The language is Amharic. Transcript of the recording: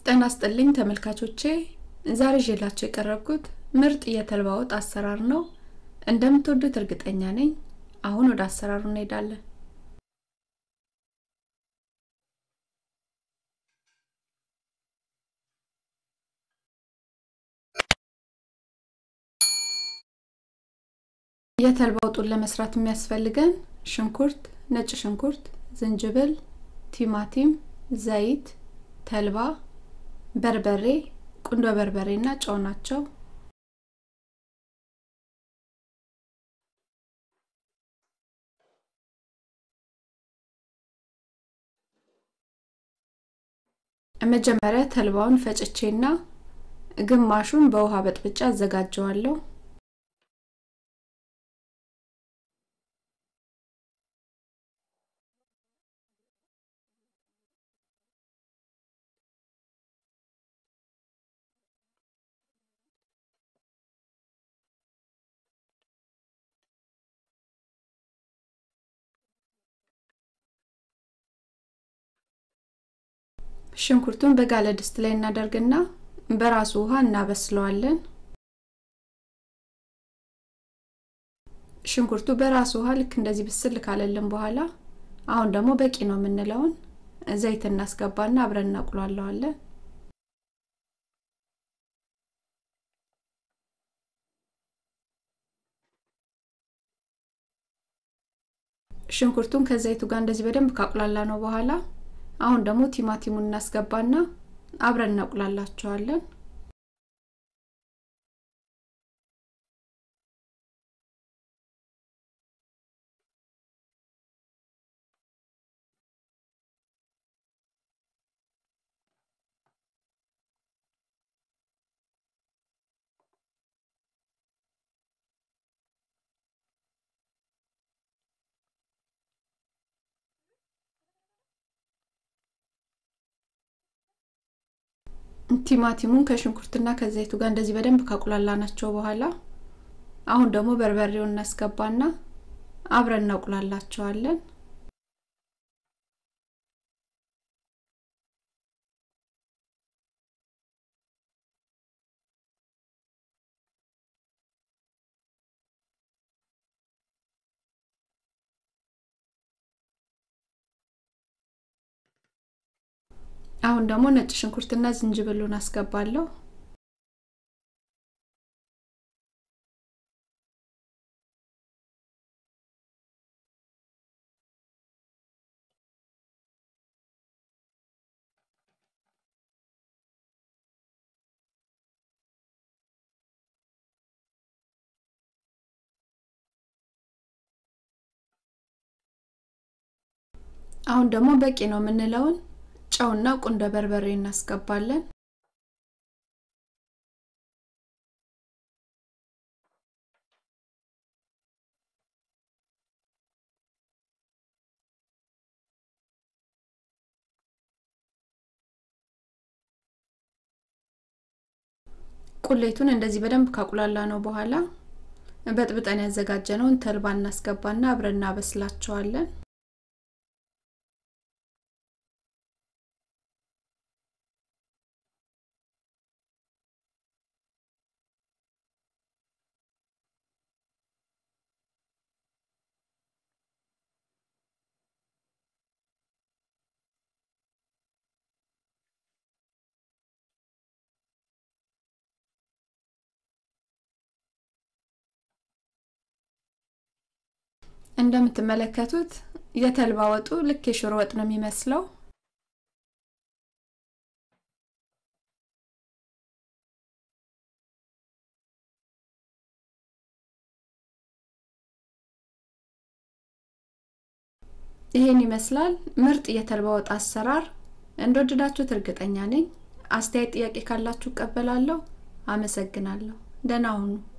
ጤና ይስጥልኝ ተመልካቾቼ ዛሬ ይዤላችሁ የቀረብኩት ምርጥ የተልባ ወጥ አሰራር ነው። እንደምትወዱት እርግጠኛ ነኝ። አሁን ወደ አሰራሩ እንሄዳለን። የተልባ ወጡን ለመስራት የሚያስፈልገን ሽንኩርት፣ ነጭ ሽንኩርት፣ ዝንጅብል፣ ቲማቲም፣ ዘይት፣ ተልባ፣ በርበሬ፣ ቁንዶ በርበሬ እና ጨው ናቸው። መጀመሪያ ተልባውን ፈጭቼና ግማሹን በውሃ በጥብጫ አዘጋጀዋለሁ። ሽንኩርቱን በጋለ ድስት ላይ እናደርግና በራሱ ውሃ እናበስለዋለን። ሽንኩርቱ በራሱ ውሃ ልክ እንደዚህ ብስል ካለልን በኋላ አሁን ደግሞ በቂ ነው የምንለውን ዘይት እናስገባና አብረን እናቁላለዋለን። ሽንኩርቱን ከዘይቱ ጋር እንደዚህ በደንብ ካቁላላ ነው በኋላ አሁን ደግሞ ቲማቲሙን እናስገባና አብረን እናቁላላቸዋለን። ቲማቲሙን ከሽንኩርትና ከዘይቱ ጋር እንደዚህ በደንብ ካቁላላ ናቸው በኋላ አሁን ደግሞ በርበሬውን እናስገባና አብረን እናቁላላቸዋለን። አሁን ደግሞ ነጭ ሽንኩርትና ዝንጅብሉን አስገባለሁ። አሁን ደግሞ በቂ ነው የምንለውን ጨውና ቁንደ በርበሬ እናስገባለን። ቁሌቱን እንደዚህ በደንብ ካቁላላ ነው በኋላ በጥብጠን ያዘጋጀነውን ተልባ እናስገባና አብረን እናበስላቸዋለን። እንደምትመለከቱት የተልባ ወጡ ልክ የሽሮ ወጥ ነው የሚመስለው። ይሄን ይመስላል ምርጥ የተልባ ወጥ አሰራር። እንደወደዳችሁት እርግጠኛ ነኝ። አስተያየት፣ ጥያቄ ካላችሁ እቀበላለሁ። አመሰግናለሁ። ደህና ሁኑ።